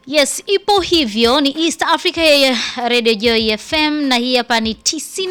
Yes, ipo hivyo. Ni East Africa ya Radio Joy FM na hii hapa ni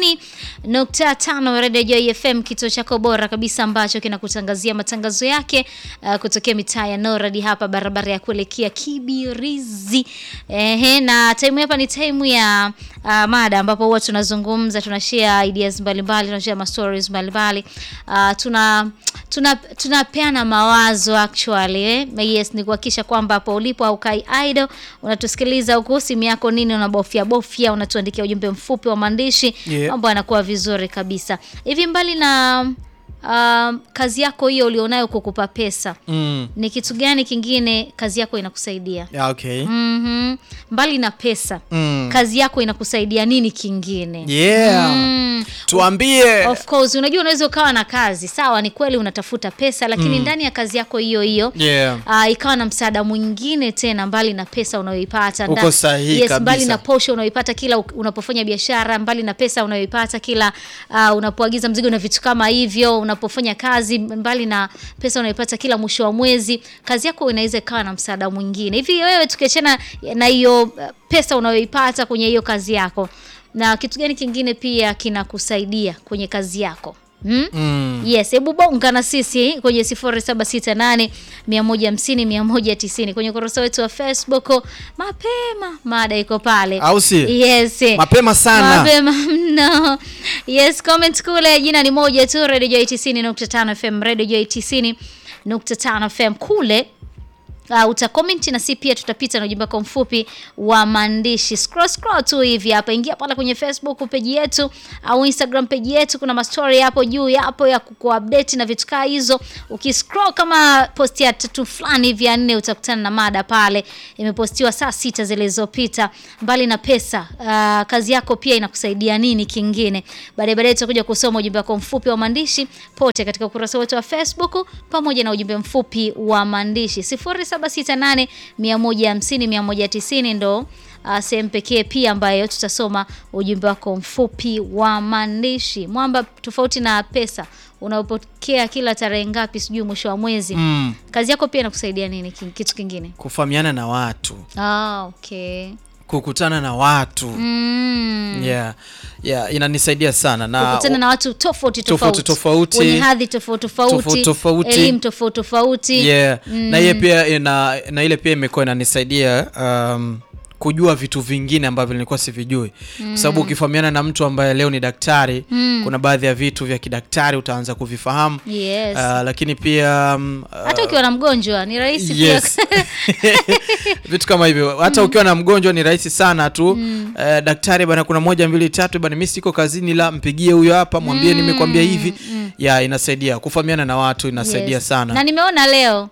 90.5 Radio Joy FM, kituo chako bora kabisa ambacho kinakutangazia matangazo yake uh, kutokea mitaa ya Noradi hapa barabara ya kuelekea Kibirizi. Ehe, na time hapa ni time ya uh, mada ambapo huwa tunazungumza, tunashare ideas mbalimbali, tunashare ma stories mbalimbali. Uh, tuna tuna tunapeana mawazo actually eh? Yes, ni kuhakikisha kwamba hapo ulipo au kai idle unatusikiliza huku simu yako nini unabofya bofya, unatuandikia ujumbe mfupi wa maandishi Yeah. mambo yanakuwa vizuri kabisa. Hivi mbali na um, kazi yako hiyo ulionayo kukupa pesa, Mm. ni kitu gani kingine kazi yako inakusaidia? Yeah, okay. Mhm. Mbali na pesa, Mm. kazi yako inakusaidia nini kingine? Yeah. Mm. Tuambie. Of course, unajua unaweza ukawa na kazi sawa, ni kweli unatafuta pesa, lakini ndani ya kazi yako hiyo hiyo Yeah. ah, ikawa na msaada mwingine tena mbali na pesa unayoipata Uko Nda- sahihi yes, kabisa. mbali na posho unayoipata kila u- unapofanya biashara, mbali na pesa unayoipata kila ah, unapoagiza mzigo na vitu kama hivyo, unapofanya kazi, mbali na pesa unayoipata kila mwisho wa mwezi, kazi yako inaweza ikawa na msaada mwingine. Hivi wewe tukiachana na hiyo ah, pesa unayoipata kwenye hiyo kazi yako, na kitu gani kingine pia kinakusaidia kwenye kazi yako? Hmm? Mm. Yes, hebu bonga na sisi kwenye 0768 150 190 kwenye ukurasa wetu wa Facebook. Mapema mada iko pale. Au si? Yes. Mapema sana. Mapema mno. Yes, comment kule jina ni moja tu Radio Joy 90.5 FM, Radio Joy 90.5 FM kule Uh, utakomenti na si pia tutapita na ujumbe wako mfupi wa maandishi. Scroll scroll tu hivi hapa, ingia pale kwenye Facebook page yetu au Instagram page yetu, kuna mastori hapo juu yapo ya kukuupdate na vitu kaa hizo. Ukiscroll kama posti ya tatu fulani hivi ya nne, utakutana na mada pale, imepostiwa saa sita zilizopita. Mbali na pesa, uh, kazi yako pia inakusaidia nini kingine? Baadaye baadaye tutakuja kusoma ujumbe wako mfupi wa maandishi pote katika ukurasa wetu wa Facebook pamoja na ujumbe mfupi wa maandishi 0768 150 190 ndo uh, sehemu pekee pia ambayo tutasoma ujumbe wako mfupi wa maandishi. Mwamba, tofauti na pesa unaopokea kila tarehe ngapi, sijui mwisho wa mwezi, Mm. kazi yako pia inakusaidia nini ki- kitu kingine? Kufahamiana na watu, Ah, okay. kukutana na watu. Mm. Yeah. Yeah, inanisaidia sana na kukutana na watu tofauti Tofauti tofauti, tofauti. wenye hadhi tofauti Tofauti tofauti, tofauti. elimu tofauti tofauti. yeah. na ile pia ina, na ile pia imekuwa inanisaidia um, kujua vitu vingine ambavyo nilikuwa sivijui kwa sababu ukifahamiana na mtu ambaye leo ni daktari kuna baadhi ya vitu vya kidaktari utaanza kuvifahamu Yes. uh, lakini pia um, uh, hata ukiwa na mgonjwa ni rahisi yes. pia vitu kama hivyo hata ukiwa na mgonjwa ni rahisi sana tu eh, daktari bana kuna moja mbili tatu bana mi siko kazini la mpigie huyo hapa mwambie nimekwambia hivi ya inasaidia kufahamiana na watu inasaidia Yes. sana na nimeona leo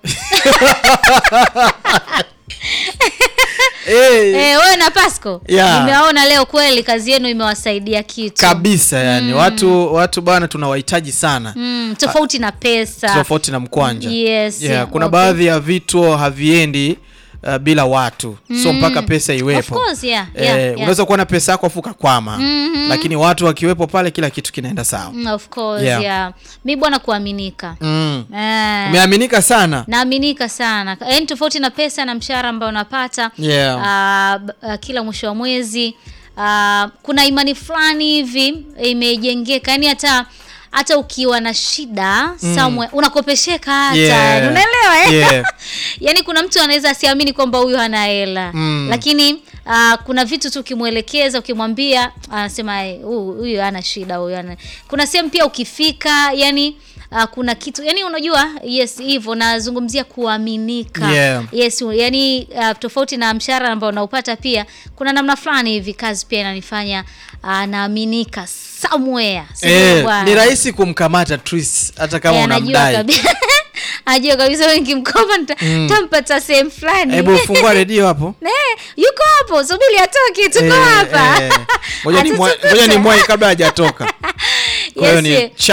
Eh, eh, wewe na Pasco Yeah. nimeona leo kweli kazi yenu imewasaidia kitu kabisa yani watu watu bana tunawahitaji sana mm, tofauti na pesa tofauti na mkwanja Yes, yeah, yeah, kuna okay. baadhi ya vitu haviendi uh, bila watu so mpaka pesa Of iwepo course, yeah, Eh, yeah, yeah. unaweza kuwa na pesa yako afu ukakwama lakini watu wakiwepo pale kila kitu kinaenda sawa Mm, of course, Yeah. yeah. mi bwana kuaminika mm. eh, umeaminika sana naaminika sana yaani tofauti na pesa na mshahara ambao unapata Yeah. ah, b- ah, kila mwisho wa mwezi ah, kuna imani fulani hivi imejengeka yaani hata hata ukiwa na shida somewhere unakopesheka hata Yeah. unaelewa eh? Yeah. yaani kuna mtu anaweza asiamini kwamba huyu hana hela Mm. lakini ah, kuna vitu tu ukimwelekeza ukimwambia anasema "Eh, huyu huyu hana shida huyu hana kuna sehemu pia ukifika yani Uh, kuna kitu yani unajua yes hivyo nazungumzia kuaminika Yeah. yes yani uh, tofauti na mshahara ambao unaupata pia kuna namna fulani hivi kazi pia inanifanya uh, naaminika somewhere Sio eh, bwana? ni rahisi kumkamata Tris hata kama Eh, anajua unamdai kabisa anajua kabisa wewe nikimkopa nita- nitampata sehemu fulani hebu fungua redio hapo Eh, yuko hapo subiri atoke tuko Eh, hapa eh. Ngoja ni mwa- Atatukuta. ngoja ni mwai kabla hajatoka kwa hiyo Yes, ni yeah. chap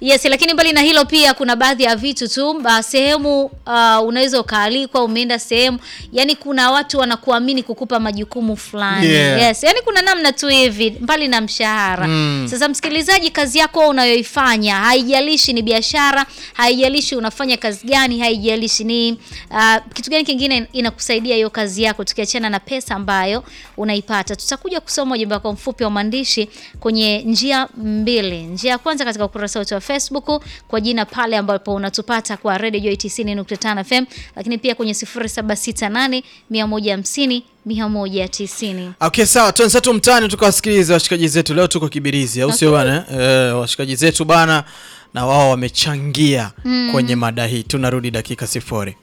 Yes, lakini mbali na hilo pia kuna baadhi ya vitu tu uh, sehemu uh, unaweza ukaalikwa, umeenda sehemu, yani kuna watu wanakuamini kukupa majukumu fulani. Yeah. Yes, yani kuna namna tu hivi mbali na mshahara. Mm. Sasa msikilizaji, kazi yako wewe unayoifanya haijalishi ni biashara, haijalishi unafanya kazi gani, haijalishi ni uh, kitu gani kingine inakusaidia hiyo kazi yako, tukiachana na pesa ambayo unaipata. Tutakuja kusoma ujumbe wako mfupi wa maandishi kwenye njia mbili. Njia ya kwanza katika ukurasa wetu wa Facebook kwa jina pale ambapo unatupata kwa Radio Joy 90.5 FM, lakini pia kwenye 0768 150 190. Okay, sawa, tuanze tu mtaani tukawasikiliza washikaji zetu. Leo tuko Kibirizi, au sio bana? Eh, washikaji zetu bana, na wao wamechangia kwenye mada hii. Tunarudi dakika sifuri.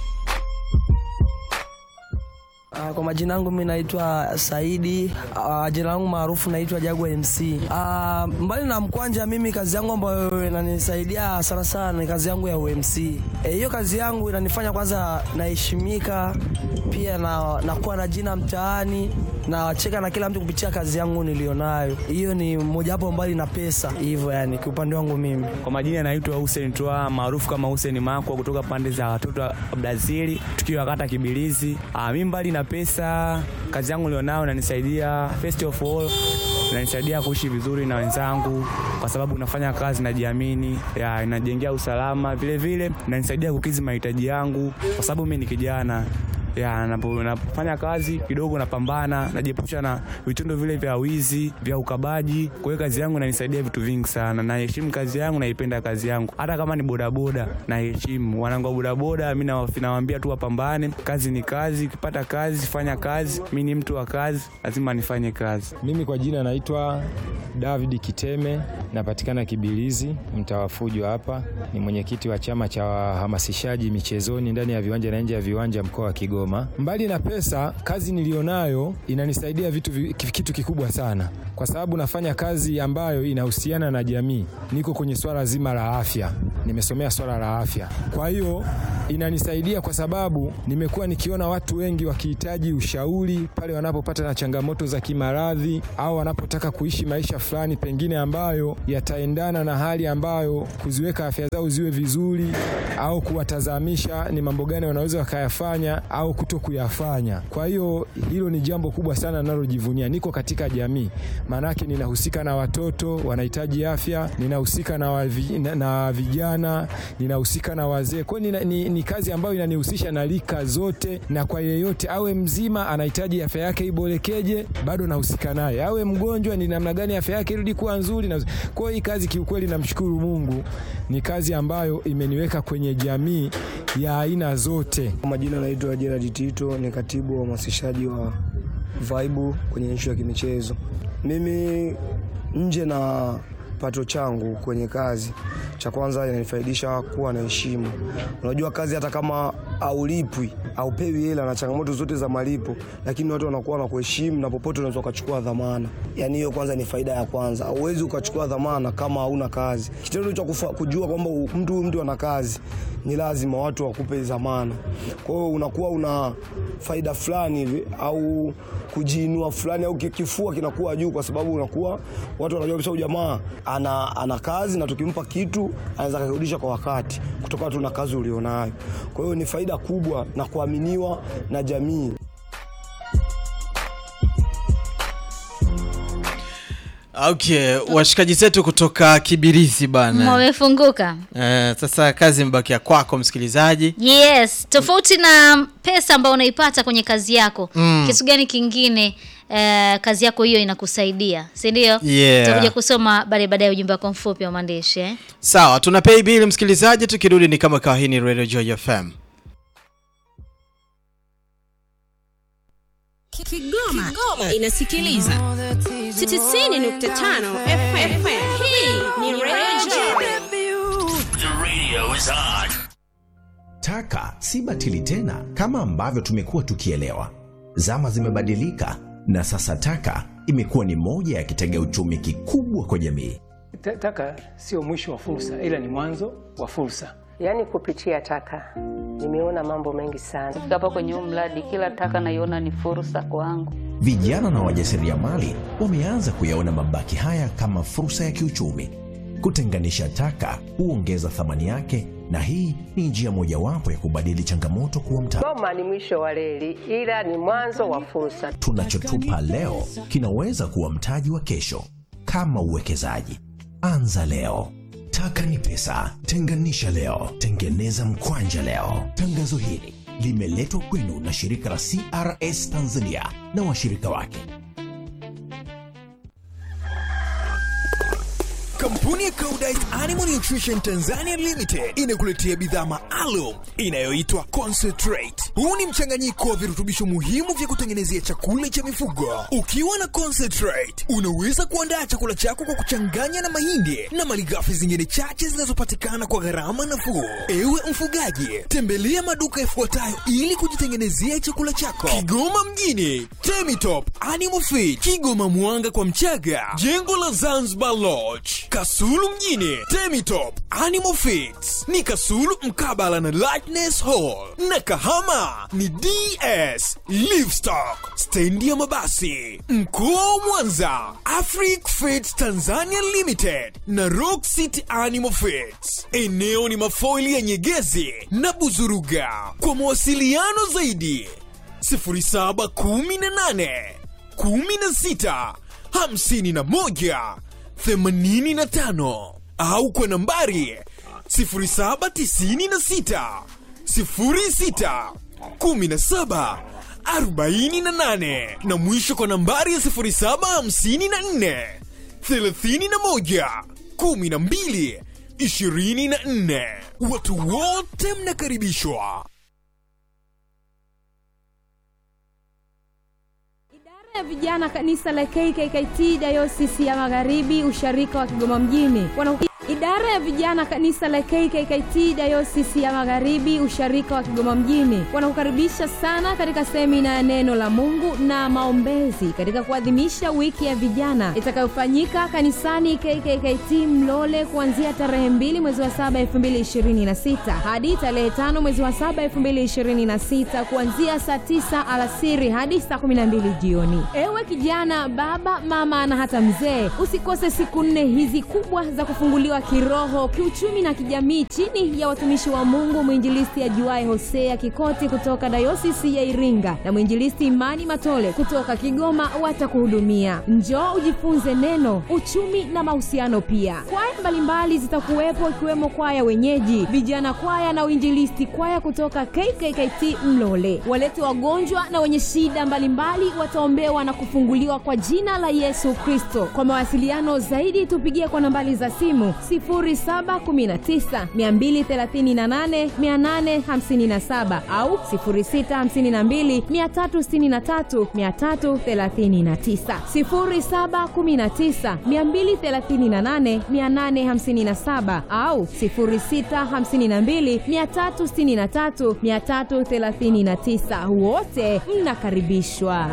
Ah, Kwa majina yangu mimi naitwa Saidi. Ah, Jina langu maarufu naitwa Jagwa MC. Ah, Mbali na mkwanja, mimi kazi yangu ambayo inanisaidia sana sana ni kazi yangu ya UMC. Eh, Hiyo kazi yangu inanifanya kwanza naheshimika, pia na nakuwa na jina mtaani na wacheka na kila mtu kupitia kazi yangu nilionayo. Hiyo ni mojawapo mbali na pesa, hivyo yani kiupande wangu mimi. Kwa majina naitwa Hussein Twa maarufu kama Hussein Makwa kutoka pande za watoto wa Brazili tukiwa kata Kibilizi. Ah, mimi mbali na pesa, kazi yangu nilionayo inanisaidia first of all inanisaidia kuishi vizuri na wenzangu kwa sababu nafanya kazi najiamini, ya inajengea usalama, vile vile inanisaidia kukidhi mahitaji yangu kwa sababu mimi ni kijana ya napo- napofanya kazi kidogo napambana, najiepusha na vitendo vile vya wizi, vya ukabaji. Kwa hiyo kazi yangu inanisaidia vitu vingi sana. Naheshimu kazi yangu, naipenda kazi yangu, hata kama ni bodaboda naheshimu wanangu wa bodaboda. Mi nawa- nawaambia tu wapambane, kazi ni kazi, ukipata kazi fanya kazi. Mi ni mtu wa kazi, lazima nifanye kazi. Mimi kwa jina naitwa David Kiteme, napatikana Kibilizi, mtaa wa Fujo hapa. Ni mwenyekiti wa chama cha wahamasishaji michezoni ndani ya viwanja na nje ya viwanja mkoa wa Kigoma. Mbali na pesa, kazi nilionayo inanisaidia vitu vi- kitu kikubwa sana, kwa sababu nafanya kazi ambayo inahusiana na jamii. Niko kwenye swala zima la afya, nimesomea swala la afya, kwa hiyo inanisaidia kwa sababu nimekuwa nikiona watu wengi wakihitaji ushauri pale wanapopata na changamoto za kimaradhi au wanapotaka kuishi maisha fulani pengine ambayo yataendana na hali ambayo kuziweka afya zao ziwe vizuri au kuwatazamisha ni mambo gani wanaweza wakayafanya au kuto kuyafanya. Kwa hiyo hilo ni jambo kubwa sana ninalojivunia. Niko katika jamii, maanake ninahusika na watoto wanahitaji afya, ninahusika na, wavi, na, na vijana, ninahusika na wazee. Kwa hiyo nina- ni, ni kazi ambayo inanihusisha na rika zote, na kwa yeyote awe mzima anahitaji afya yake iborekeje, bado nahusika naye. Awe mgonjwa, ni namna gani afya yake irudi kuwa nzuri. na- Kwa hiyo hii kazi kiukweli, namshukuru Mungu, ni kazi ambayo imeniweka kwenye jamii ya aina zote. Kwa majina naitwa Gerard Tito, ni katibu wa uhamasishaji wa Vibe kwenye nchi ya kimichezo. Mimi nje na pato changu kwenye kazi, cha kwanza inanifaidisha kuwa na heshima. Unajua kazi hata kama aulipwi aupewi hela na changamoto zote za malipo, lakini watu wanakuwa na kuheshimu na popote unaweza ukachukua dhamana. Yani hiyo kwanza ni faida ya kwanza. Hauwezi ukachukua dhamana kama hauna kazi. Kitendo cha kufa- kujua kwamba u- mtu huyu mtu ana kazi ni lazima watu wakupe dhamana. Kwa hiyo unakuwa una faida fulani hivi au kujiinua fulani au ki- kifua kinakuwa juu, kwa sababu unakuwa watu wanajua kabisa huyu jamaa ana, ana kazi na tukimpa kitu anaweza kurudisha kwa wakati kutokana tu na kazi ulionayo. Kwa hiyo ni faida kubwa na kuaminiwa na jamii. Okay, washikaji zetu kutoka Kibirizi bana. Wamefunguka. Eh, sasa kazi mbakia kwako msikilizaji. Yes, tofauti na pesa ambayo unaipata kwenye kazi yako kitu gani kingine eh, kazi yako hiyo inakusaidia, si ndio? Yeah. Tutakuja kusoma baadaye baadaye ujumbe wako mfupi wa maandishi eh? Sawa, tuna pay bill msikilizaji, tukirudi ni kama kawa. Hii ni Radio Joy FM. Kigoma, inasikiliza 90.5 FM. Hii ni Radio Taka si batili tena kama ambavyo tumekuwa tukielewa. Zama zimebadilika na sasa taka imekuwa ni moja ya kitega uchumi kikubwa kwa jamii. Ta- Taka sio mwisho wa fursa, ila ni mwanzo wa fursa. Yaani kupitia taka nimeona mambo mengi sana. Kufika hapa kwenye huu mradi, kila taka naiona ni fursa kwangu. Vijana na wajasiriamali wameanza kuyaona mabaki haya kama fursa ya kiuchumi. Kutenganisha taka huongeza thamani yake, na hii ni njia mojawapo ya kubadili changamoto kuwa mtaji. Goma ni mwisho wa reli, ila ni mwanzo wa fursa. Tunachotupa leo kinaweza kuwa mtaji wa kesho. Kama uwekezaji, anza leo. Taka ni pesa, tenganisha leo, tengeneza mkwanja leo. Tangazo hili limeletwa kwenu na shirika la CRS Tanzania na washirika wake. Kampuni ya Koudijt Animal Nutrition Tanzania Limited inakuletea bidhaa maalum inayoitwa Concentrate. Huu ni mchanganyiko wa virutubisho muhimu vya kutengenezea chakula cha mifugo. Ukiwa na Concentrate, unaweza kuandaa chakula chako kwa kuchanganya na mahindi na malighafi zingine chache zinazopatikana kwa gharama nafuu. Ewe mfugaji, tembelea maduka yafuatayo ili kujitengenezea chakula chako. Kigoma mjini, Temitop Animal Feed, Kigoma Mwanga kwa Mchaga, jengo la Zanzibar Lodge, Kasulu mjini, Temitop Animal Feeds ni Kasulu mkabala na Lightness Hall, na Kahama ni DS Livestock, stendi ya mabasi. Mkoa wa Mwanza, Afric Feeds Tanzania Limited na Rock City Animal Feeds. Eneo ni mafoili ya Nyegezi na Buzuruga. Kwa mawasiliano zaidi 0718 16 51 85 au kwa nambari 0796 06 17 48 na mwisho kwa nambari ya 0754 31 12 24. Watu wote mnakaribishwa. ya vijana kanisa la KKKT Dayosisi ya Magharibi usharika wa Kigoma mjini wana Idara ya vijana kanisa la KKKT Dayosisi ya Magharibi usharika wa Kigoma mjini wanakukaribisha sana katika semina ya neno la Mungu na maombezi katika kuadhimisha wiki ya vijana itakayofanyika kanisani KKKT Mlole kuanzia tarehe mbili mwezi wa saba elfu mbili ishirini na sita hadi tarehe tano mwezi wa saba elfu mbili ishirini na sita kuanzia saa tisa alasiri hadi saa kumi na mbili jioni. Ewe kijana, baba, mama na hata mzee, usikose siku nne hizi kubwa za kufunguliwa kiroho, kiuchumi na kijamii chini ya watumishi wa Mungu mwinjilisti ajuae Hosea Kikoti kutoka dayosisi ya Iringa na mwinjilisti Imani Matole kutoka Kigoma watakuhudumia. Njoo ujifunze neno, uchumi na mahusiano pia. Kwaya mbalimbali zitakuwepo ikiwemo kwaya wenyeji, vijana kwaya na uinjilisti kwaya kutoka KKKT Mlole. Walete wagonjwa na wenye shida mbalimbali wataombewa na kufunguliwa kwa jina la Yesu Kristo. Kwa mawasiliano zaidi tupigie kwa nambari za simu 0719 238 857 au 0652 363 339 0719 238 857 au 0652 363 339. Wote mnakaribishwa.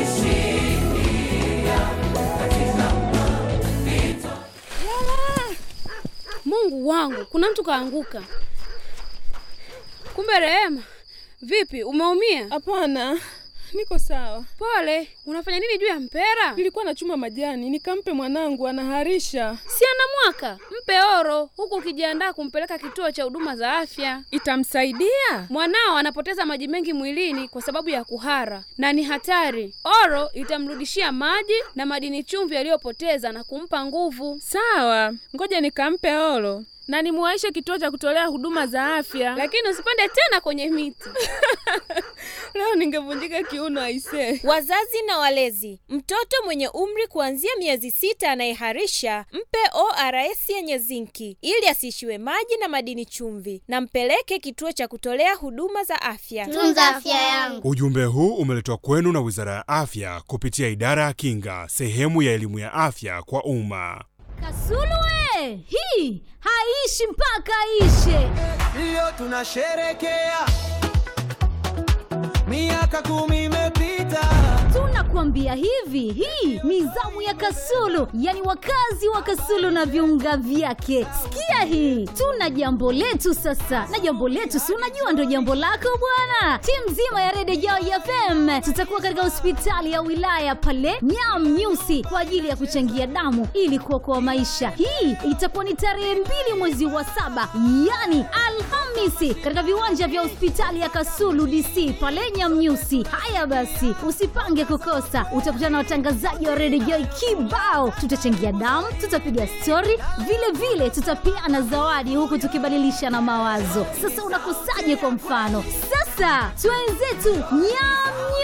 Mungu wangu, kuna mtu kaanguka. Kumbe Rehema, vipi, umeumia? Hapana, niko sawa. Pole. Unafanya nini juu ya mpera? Nilikuwa nachuma majani nikampe mwanangu, anaharisha. Si ana mwaka? Mpe oro, huku ukijiandaa kumpeleka kituo cha huduma za afya. Itamsaidia? Mwanao anapoteza maji mengi mwilini kwa sababu ya kuhara na ni hatari. Oro itamrudishia maji na madini chumvi aliyopoteza na kumpa nguvu. Sawa, ngoja nikampe oro na nimuwaishe kituo cha kutolea huduma za afya. Lakini usipande tena kwenye miti. Leo ningevunjika kiuno aisee. Wazazi na walezi, mtoto mwenye umri kuanzia miezi sita anayeharisha mpe ORS yenye zinki ili asiishiwe maji na madini chumvi, na mpeleke kituo cha kutolea huduma za afya. Tunza afya yangu. Ujumbe huu umeletwa kwenu na Wizara ya Afya kupitia Idara ya Kinga, sehemu ya elimu ya afya kwa umma. Kasulu hii haishi mpaka ishe. Leo tunasherekea miaka kumi imepita, tunakuambia nakwambia hivi hii ni zamu ya kasulu yani wakazi wa kasulu na viunga vyake sikia hii tuna jambo letu sasa na jambo letu si unajua ndo jambo lako bwana timu nzima ya redio Joy fm tutakuwa katika hospitali ya wilaya pale nyam nyusi kwa ajili ya kuchangia damu ili kuokoa maisha hii itakuwa ni tarehe mbili mwezi wa saba yani alhamisi katika viwanja vya hospitali ya kasulu dc pale nyamnyusi haya basi usipange kukosa utakutana na watangazaji wa redio Joy kibao tutachangia damu tutapiga stori vile vile tutapeana zawadi huku tukibadilisha na mawazo sasa unakosaje kwa mfano sasa twenzetu nyam